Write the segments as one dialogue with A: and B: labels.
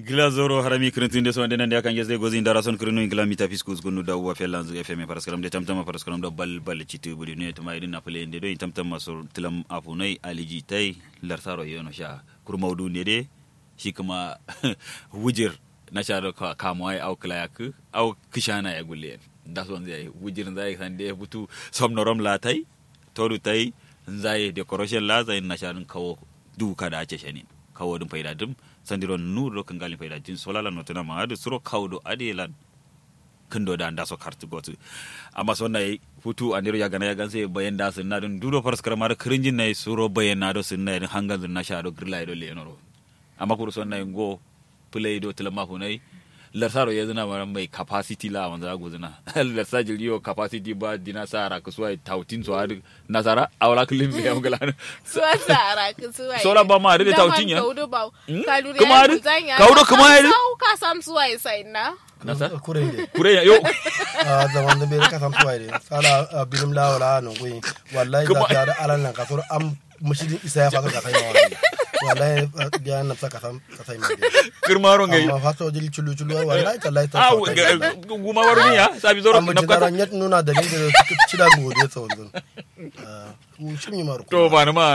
A: gila zoro harami kirintinde so ndenen de kan yesde gozi ndara son kirinu ingla mita fiskus gonu da wa felanz fm paraskaram de tamtama paraskaram da bal bal citu budi ne tuma idin na pele de do tamtama so tilam afunai aliji tai larsaro yono sha kurmaudu ne de shi kuma wujir na sha da kamwai au klayak au kishana ya gulle da son zai wujir zai san de butu somnorom la tai toru tai zai decoration la zai na sha kawo duka da ace shanin kawo dum fayda dum sandiro nuro kan galin fayda jin solala no tana ma adu suro kawdo adelan kando da anda so kartu gotu amma so nay futu andiro ya gana ya ganse bayan da sun na dun duro faras karama da kirinjin nay suro bayan na do sun nay hangan dun na sha do grila do le noro amma kuru son nay go play do tilama fu nay larsaro ya zina mara mai capacity la wanda go zina larsa jiliyo capacity ba dina sara ku suwai tautin so adu nasara awala kulim be am galana
B: suwa sara ku suwai
A: Sora ba ma da tautin ya?
B: kaudo ba
A: Hmm?
B: kalure
A: Kuma
B: ya
A: adu?
B: kuzanya
A: Kaudo kuma adu?
B: ka sam suwai sai na
A: nasa
C: kurende
A: kure yo
C: a zaman da bai ka san tuwai de sala bilim la wala no gui wallahi
A: Kuma-
C: da da alan nan ka so am mushidin isa ya faka ka sai ma wallahi wallahi biya na sa ka san ka sai ma
A: kirmaro ngai
C: amma fa so jil chulu chulu wallahi tallahi ta
A: ah guma warni ya sabi zoro
C: amma
A: na
C: ci dara
A: kata
C: nyat nuna da ni da ci da gode sa wannan mu shi mi maru
A: to ba na ma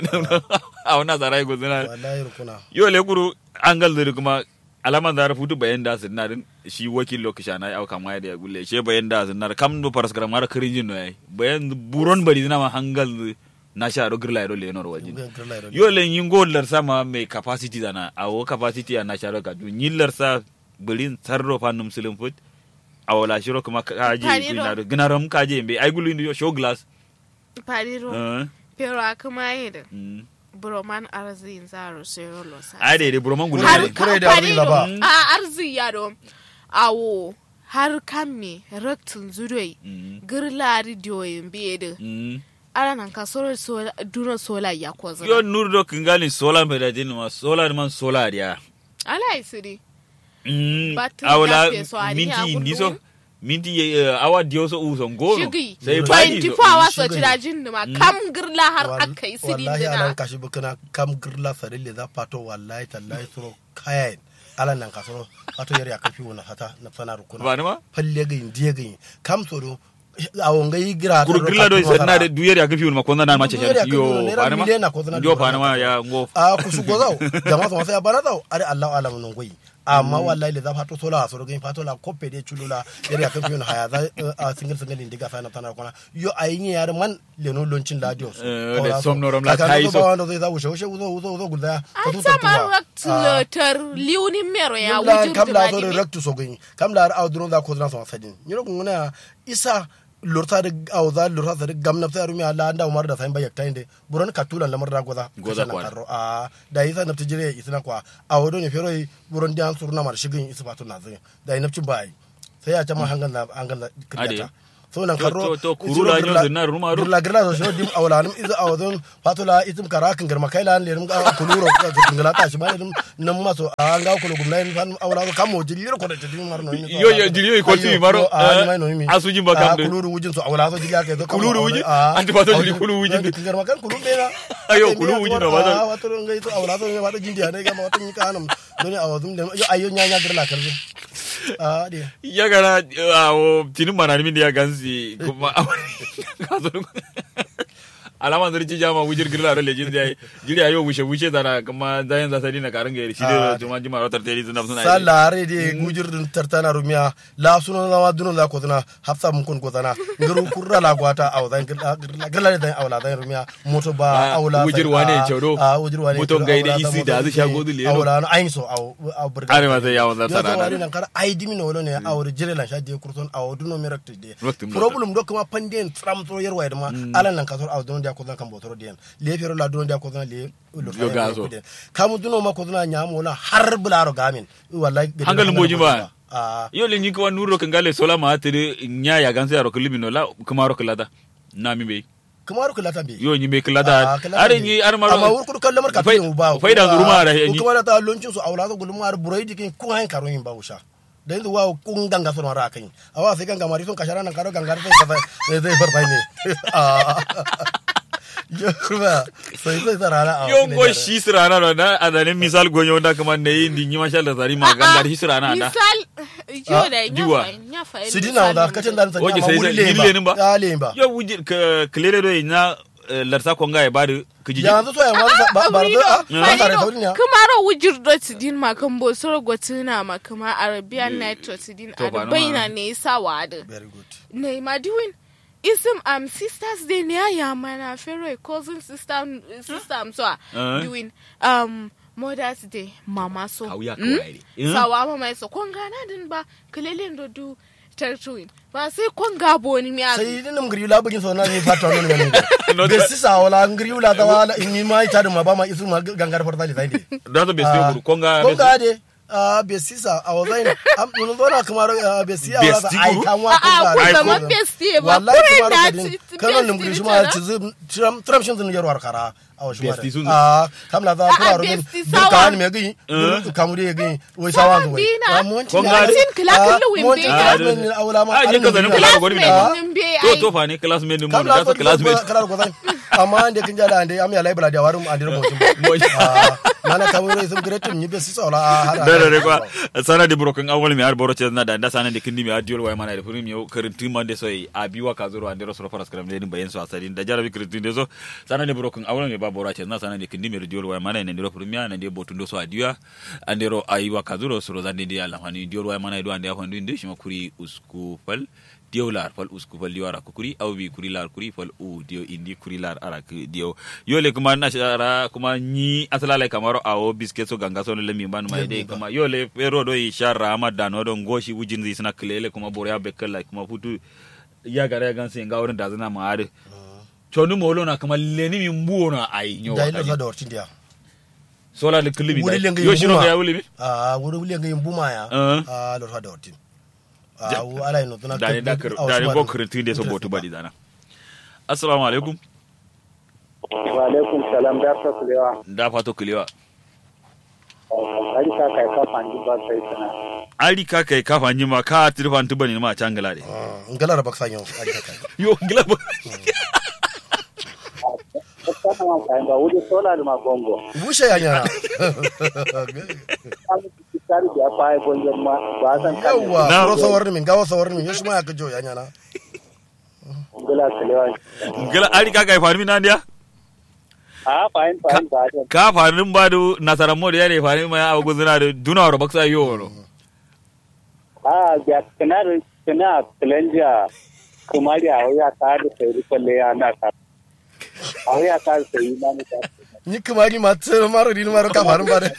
A: a wana zara go zina
C: wallahi rukuna
A: yo le kuru angal da kuma alaman da futu bayan da sun din shi wakil lokaci na au kama da ya gulle she bayan da sun na kam do paras kram mara kirinjin no yayi bayan buron bari na ma hangal na sha do girla do le nor wajin yo le yingo lar sama mai capacity dana awo capacity na sha do ka du nyillar sa bulin sarro fa num silim fut awala shiro kuma kaje
B: Kaniro.
A: ina do ginaram kaje be ay gulu ndi show glass
B: pariro
A: eh
B: pero akuma yede
A: mm.
B: broman arzin zaro sero lo sa
A: ai dai dai buroman gulu
C: Har-
A: ne.
C: kure da arzin ba.
B: a arzi yaro awo har kan me raktin zuroi
A: Mm.
B: girla radio yin bede
A: Mm.
B: ara nan ka soro sola duna sola ya ko zana
A: yo nur do kingali sola me da din ma sola man sola dia
B: ala isiri
A: mm.
B: Batun
A: awala
B: ya fe so a ni a
A: minti
B: gurgu.
A: ndiso minti eh, awa dio so uso ngono
B: shigi
A: sai bani
B: 24 hours
C: Shigi.
B: so tira jin ma kam girla har aka yi sidin
C: wallahi
B: dina
C: alan kashi bukana kam girla sarille za pato wallahi tallahi suro kayan alan nan ka suro pato yari akafi wona hata na sana rukuna
A: ba ni ma
C: falle ga yin diye ga yin kam soro a wonga yi gira
A: kuru grilla do na de duyeri aka fiun ma konna na ma ce
C: Duyeri aka
A: yo
C: fiun, naira
A: ba ni ma
C: miliyan na konna
A: yo
C: duyeri
A: ba ni ma
C: aka
A: ya ngo
C: a kusu gozau jama so sai bana zau are Allah alam non goyi amma wallahi le za fato sola soro ga fato la koppe de chulula yari akafi wona haya za a single single indiga sana tana kona yo ayin yar man le no loncin la dios
A: Eh, da somnorom la kai so.
C: ba wanda zai za wuce wuce uzo uzo uzo guda
B: an sama raktilotar liunin mero ya
C: la
B: wujin
C: kam la so
B: tumani
C: rectu so gani kam la au dron da ko dran so sadin nyiro kun na isa lorta da au za lorta da gam na ta rumi ala anda umar da sain bayak tainde buron katulan lamar da goza
A: Goza
C: Kasha na
A: kwa.
C: karro a da isa na tijire isna kwa a wodo ne fero buron dan surna mar shigin isa batu na zai da inapcin bai sai ya chama hangan na hangan na
A: Ade.
C: kriyata so nan
A: To-
C: karro
A: to- to kurula nyo zinna ruma ro.
C: girla girla so shiro dim awlanum iza awdon fatula itum kara kan girma kai lan lerum ga kuluro ka ngala ta shi ba lerum nan maso a nga kulo gumna en fan awla ko kamo jiliro ko da jidi mar no
A: Yo, yo, jiliro ko tumi maro,
C: a
A: eh,
C: mai no mi
A: asujin ba kam de.
C: kuluru wujin so awla so jiliya ke so
A: Kuluru wujin? Anti ba so jili kulu wujin de.
C: girma kan kulu be na
A: Ayo, kulu wujin no ba so.
C: a wato ngai to awla so ba da jindi ne ga ma wato ni kanam doni awazum de yo ayo nya nya girla karje a de
A: ya gara awo tinin mana min da ya gansi kuma ka zo alama zari ci jama wujir girla da lejin da jiri ayo wushe wushe zana kuma zayan za sadi na karin gairi shi da
C: Ah,
A: juma jima rotar teri sun suna
C: sa laare de gujir dun tartana rumiya la suno na wa duno la ko dana hafsa mun kon ko dana nguru kurra la gwata aw dan gala da awla dan rumiya moto ba
A: Ah,
C: awla
A: wujir wane choro.
C: a wujir wane
A: Moto gaide isi da azu shago du leno.
C: awla no ayin so aw aw burga
A: are ma sai yawon zar
C: yo to
A: sana
C: wari nan kar ay dimi no ne aw jire la shadi kurton aw duno mi rakti de
A: Rakti mo.
C: problem do kuma panden tram to yer wayde ma ala nan kasor aw duno dia ko dan kan botoro den le fero la duno dia ko dan le
A: Yo gazo.
C: kamu duno ma ko dan nyamo na har bularo gamin wallahi
A: Hankalin boji ba.
C: a
A: yo le nyi ko nuro kan gale sola ma tere nya ya gansi aro kulimi no la kuma ro kulada na mi be
C: kamar kula tambe
A: yo nyi me kulada are nyi ar maro
C: amma wur kudu kallamar ka
A: Fai-
C: fiye ba
A: faida zuruma da nyi
C: kuma da ta loncin su aula da gulma ar burai dikin kun hain karon yin ba usha da yanzu wa kun ganga sun ra kan awa sai ganga mari sun kashara nan karo ganga sai ka zai zai bar bai ne Yoruba, sai sai sarara a
A: yon go shi sirana no na adane misal gonyo da kuma ne yin dingi masha Allah tari ma gandar shi sirana da
B: misal yo da
A: jiwa.
B: nya fa nya fa
C: Sidina da kacin da sanya
A: Oke,
C: ma
A: sai
C: wuri
A: sai
C: lemba.
A: lile ba?
C: Ya lemba.
A: yo wujir ka klere do ina larsa konga e badu kiji
C: Yanzu so ya wani ba ba da ba tare da wurin ya.
B: kumaro wujir do tidin ma kan bo soro gotina ma kuma arabian night to tidin
A: To ba na
B: arbaina
A: ma.
B: ne sa wada
C: Very good.
B: ne ma diwin isim am sisters day ne ya mana fero cousin sister sister am so a
A: Uh-huh.
B: diwin um mothers day mama so
A: Kauya
B: Mm?
A: kawai ne.
B: sawa mama so kon gana din ba kelelen do du tertuin ba sai kon gabo ni mi
C: Sai din ngiri la bugin so na ni fata no ne.
A: No,
C: Be sisa wala ngiri la ta wala in ni ma ita da ma ba ma isu ma gangar farta li sai de.
A: da to be sai konga
C: Ko ga de a be sisa a wazai am mun zo na kamar ah, be si a wala
A: Besti
C: ai
A: guru?
C: kan wa
B: A'a,
C: ko
B: ku
C: ga.
B: zaman besti ba,
C: Wallahi
B: kure
C: kamar
B: na
C: ka din.
B: ci-
C: Kanon
B: besti
C: ngiri shi
B: ni
C: ma
B: tana.
C: ci zum tram tram shin zun yarwar kara a wa shi ma.
A: Besti sun-
C: Ah kam la za ku
B: A'a,
C: ro din.
B: besti
C: Ka
B: sawa.
C: ni me gi.
A: Eh.
C: Kamu de gi. Wai sawa zo wai.
B: Dina.
C: Ah, mun ci
A: Kon
C: ya-
A: ga de.
B: Sin kila kullu wimbe
C: Mun ci
B: ga.
C: ya ben awla ma.
A: Ah, je ka zanin kula gori
B: Classmate
A: na
B: din be
A: to
B: ai
A: to fa ne classmate mun
C: kam
A: da
C: la
A: to
C: ko
A: classmate
C: kala ko zai amma ande kin jala ande am ya laibra da warum ande mo
A: Mo-
C: mana kamu ro isum gretum ni be sisa wala hada
A: da da kwa sana de broken awol mi har boro ce na da da sana de kindi mi adiol way mana de furim yo karin timman de soy abiwa ka zoro ande ro faras karam de ni bayen so asari da jarabi kritin de so sana de broken awol mi ba boro ce na sana de kindi mi diol way mana ne ro furim ya ne de botundo so adiwa ande ro ayiwa ka zoro so zande de ala hani diol way mana do ande afandu inde shima kuri usku fal diyo lar fal usku fal diyo ara kuri aw bi kuri lar kuri fal u diyo indi kuri lar ara ku diyo yole kuma na shara kuma ni asala le kamaro awo biscuit so ganga so le mi ban mai de kuma yole pero do i shara ma dano do ngoshi wujin zi sina klele kuma bore abe kala kuma futu ya gare gan sin ga wurin da zina ma ade chonu molo na kuma leni mi mbuo na ai nyo
C: da ilo sa da wartin dia
A: sola le klibi
C: wuri lenga
A: yo shiro
C: yuma.
A: ga ya wuli mi
C: ah wuri lenga buma ya
A: Eh.
C: ah lo sa da wartin ah wu ala ino tuna
A: da ne da kar da ne bo kritin de so botu badi dana assalamu alaikum
D: wa alaikum salam da ta kulewa
A: da fato kulewa
D: ari ka kai ka fanji ba sai sana
A: ari ka kai kafa nyima ka tirfan tubani ma changala de
C: ngala ra baksa nyo ari ka kai
A: yo ngila ba
D: kana ma kai ba wuri sola da ma gongo
C: bushe ya nyana
D: an ki tari da fa ai gongo ma ba san kan
C: yawa
A: Na-
C: ro sawarni min gawa sawarni min yoshi ma ya kajo ya nyana
D: gula kulewa
A: ngila ari ka kai farmi nan dia
D: a fa'in fa'in ba da
A: ka farin ba du nasaran mo da yare farin ma abu guzuna da duna ro baksa yo no
D: a ga kana kana kalanja kuma da ya ta da sai kalle ya na ta a ya ta sai na ni ta
C: ni kuma ni ma tsere maro ni maro ka farin bare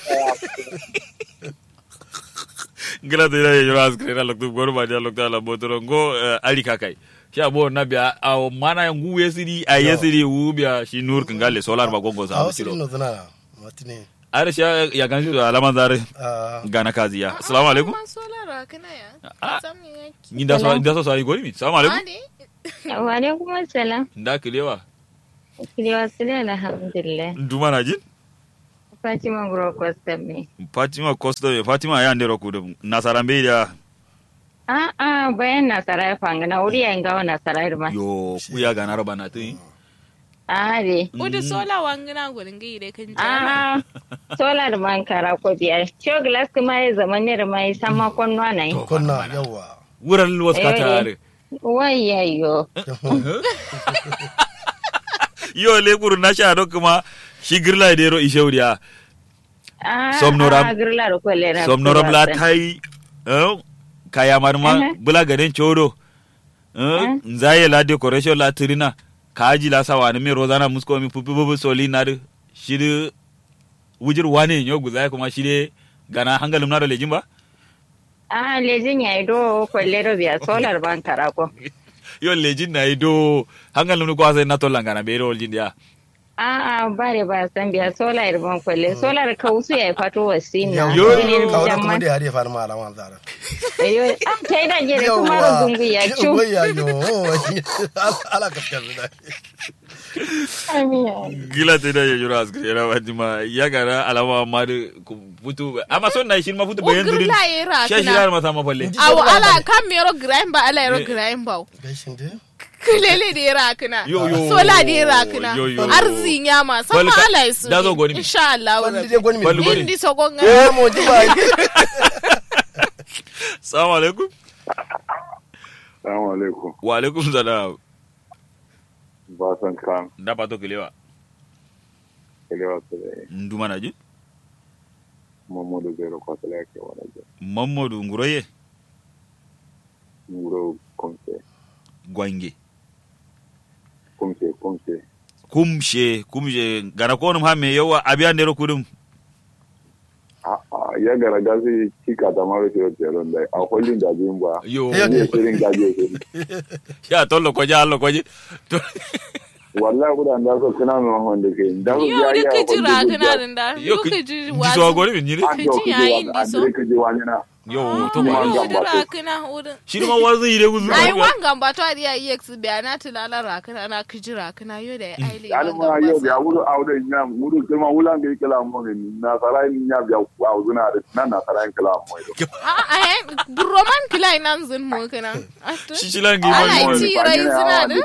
A: ngila da yare yo as krena loktu gor ba dia lokta la botoro ngo eh, ari ka kai sha bo na biya aw mana ngu yesiri a yesiri wu biya shi nur kangale solar ba gongo
C: a
A: sa
C: wasu
A: kilo
C: ino zuna matine
A: are sha ya ganshi da alaman zare
C: ah
A: gana kaziya assalamu alaikum
B: Man solara kana ya
A: Ah.
B: Sam yaki.
A: ni da so da so sai gori mi assalamu alaikum
B: Ade.
E: Wa alaikum assalam.
A: da kilewa
E: Kiliwa sile alhamdulillah.
A: duma na jin
E: Fatima Guro Kwastam ne.
A: fatima costa fatima ya ndero ku nasaran be da
E: A a bayan nasara ya fanga na wuri ya ngawa nasara ya ma.
A: yo ku ya gana roba na tun
E: A de.
B: Udu sola wangina gurin gai da kan
E: A
B: jana.
E: a solar man kara ko biyar. Show glass kuma ya zama ne da mai sama konwa na yi.
C: konna yawa
A: wuran wasu ka
E: Eh.
A: tare
E: Wai yayo.
A: yo le kuru na sha do kuma shi girla de ro ishauriya
E: A
A: Somnoram.
E: a girla da kwale na.
A: somnoram la tai eh kaya marma
E: Mhm.
A: bula gaden choro eh
E: Mhm.
A: nzaye la decoration la trina kaji la sawa ne me rozana musko mi pupu bubu soli na de shi de wujir wane nyo guzai kuma shi de gana hangalum na do lejin ba
E: A lejin ya yi do kwale da biya solar man kara ko.
A: yo lejin na ido hangalum ni kwasa na to langana be ro jin dia
E: A a bare ba san biya solar ban kwale. Solar kausu ya fato wasin na.
A: Yo.
E: Wani
C: ka wani kuma
E: jamman.
C: da yare farin ma alaman zara
E: Ayo, ah, kai da gere kuma rungungu ya cu.
C: yawa ya yo ala kaskar da
E: Amiya.
A: gila te da yajura askari yana wadi ma ya gara alama ma da ku futu amma son na shi ma futu bayan
B: Ugir
A: durin
B: la yera
A: shi shi
B: kana.
A: ma sama falle
C: Inji-
B: Awo ala kam yero grind ba ala yero grind ba.
C: gaishin dai
B: kulele da ya rakuna
A: Yo, yo.
B: sola da ya rakuna
A: Yo, yo.
B: arzin yama sama
A: Balka-
B: ala isu
A: da zo goni mi.
B: insha Allah
C: Wanda dai gwani
A: Balli
C: mai
A: gwani.
B: indi sogonga
C: eh mo ji ba
A: salamu alaikum
F: Salamu alaikum.
A: wa alaikum salam
F: Ba san kan
A: da pato kilewa
F: kelewa su da
A: nduma na ji
F: Muhammadu Zero Kwatala yake wani jin.
A: mamadu nguroye
F: Muro kumse,
A: gwange
F: kumse, kumse.
A: kumshe kumshe gana konum ha me yawa abiya ndero kudum
F: A'a, ya gara gasi cika ta mara shi wata yaron da a kwallon da biyun ba.
A: yo
C: Eh,
F: Ne shirin gaje shirin.
A: ya tollo koje allo koje To-
F: Wallahi kudan da so kana mai mahon da ke. Da su
B: yo
F: ya
B: da
F: yi a
B: ka jira
F: kwallon
B: kana
F: da
B: din da
A: yo
B: yo
A: ki
B: ka ji
A: ji so gori min yiri
F: An
B: Ka
F: yau
B: ji
F: kuje
B: yayin
F: wa,
B: di
F: an
B: so.
F: dire kuje wani na.
A: yo to
F: Kuma
A: ko
F: an
B: yo
F: gamba
B: da
F: to.
B: rakuna wurin
A: shi ma wazu ire guzu
B: ai wanga ba to adiya ex biya na tilala rakuna na kiji rakuna yo da aile
F: Yani ma yau da wuri a wurin ya muru kuma wulan da yake lamu ne na sarai ni ya biya a wuzuna da nan na sarai kala mu.
B: a a roman kilai nan zun mu kana
A: shi shi lan gi
B: Ala
A: mo
B: iti. rai suna da?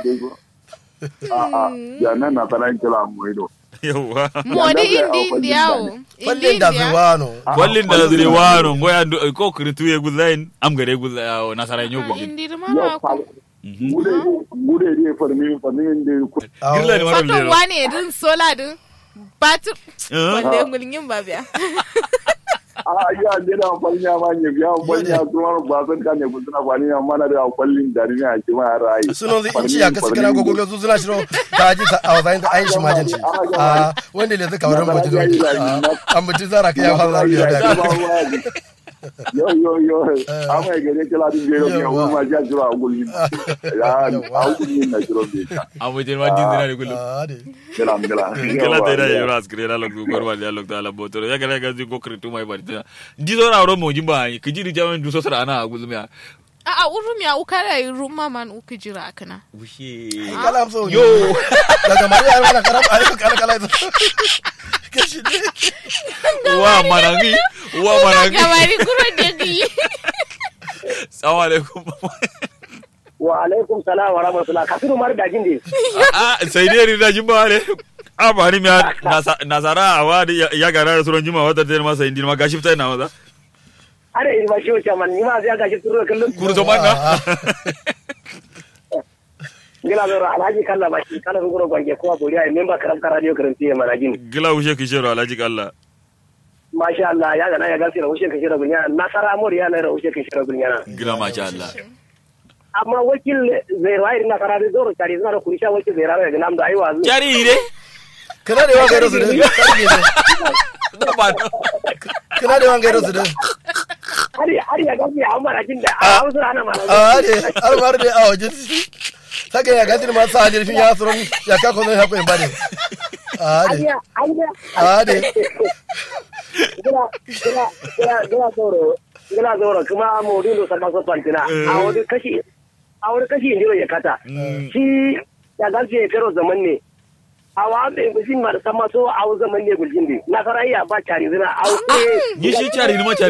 F: A'a, ya nan na sarai kala mu ido.
A: yawa
B: modi
F: Ya,
B: indi
F: da-
B: indi yawo
C: Fallin da zuwa no.
A: kwallin da zire wano ngoya ndu- ko kritu ye guzain am gare guzayo nasara nyo gudin
B: indi da
F: Yau
B: mara
F: fa
B: ko
F: gude gude ne farmi farmi da ku
A: girla ni mara
B: fato
A: lero
B: wane din sola din batir
A: Eh?
B: wanda ngulngin ba biya
F: a ya ne da farmi ma ne biya farmi ya kuma ba san kan ne guduna kwani amma na da kwallin da ne a kima rai
C: sunan zai inci ya kasi kana gogo su suna shiro ta ji ta a wazayin da an shi majinci a wanda ne zaka wurin mutum a mutum zara ka ya fara biya da
F: yo yo yo amma ya gare kila din bero ya
C: Yawa.
F: ma ja jira gulmi ya a gulmi na jiro be ta
A: amo je ma din dina gulu
C: a de
F: kila kila
A: kala te da yoro askre la lokku gor wal ya lokku ala botoro ya gare ga ko kritu mai barta di zo na ro mo jimba ki jiri jaman du so sara na gulu ya
B: a a urum ya ukara yi ruma man uku jira kana
A: ushe
C: kala amsa
A: yo
C: daga mari ya mana karam a kala kala kashi ne
A: wa manangi wa manangi
B: gabari kuro da gi
A: assalamu alaikum
G: wa alaikum salam wa rahmatullah kasiru mar da jinde
A: a sai dai rida jimba ale a bani mi nasara awa ya gara suran jima wata te ma sai ndin ma gashi fitai na maza
G: are in ma shiwo chaman ni ma sai ga shi turo kallon
A: kurto manga
G: gila zo alhaji kalla ba shi kala ngoro gwange ko bori ai member karam ka radio karanti ya mana jin
A: gila ushe kishero alaji kalla
G: masha Allah ya ga na ya ga sira ushe ka shira gunya nasara mor ya na ushe ka shira gunya na
A: gila masha Allah
G: amma wakil zai rai nasara da zoro tari zana ku sha wakil zai rai ga nam da ai wazu
A: jari ire
C: kana da yawan gairo su da
A: da ba no
C: kana da yawan gairo su da
G: har har ya ga ya amma jin da a hausa ana mana
C: a de har mar de a wajen saka ya gadi ma sa halir fin ya suron ya ka kono ya ko in bade a de
G: Anya, anya.
C: a de
G: gila gila gila gila zoro gila zoro kuma maudu do sama so pantina a wani kashi a wani kashi indiro ya kata shi ya gaske ya fero zaman ne a wa be gusin ma da sama so a zaman ne guljin bi na sarayya ba cari zina a wuce
A: ni shi cari ni ma cari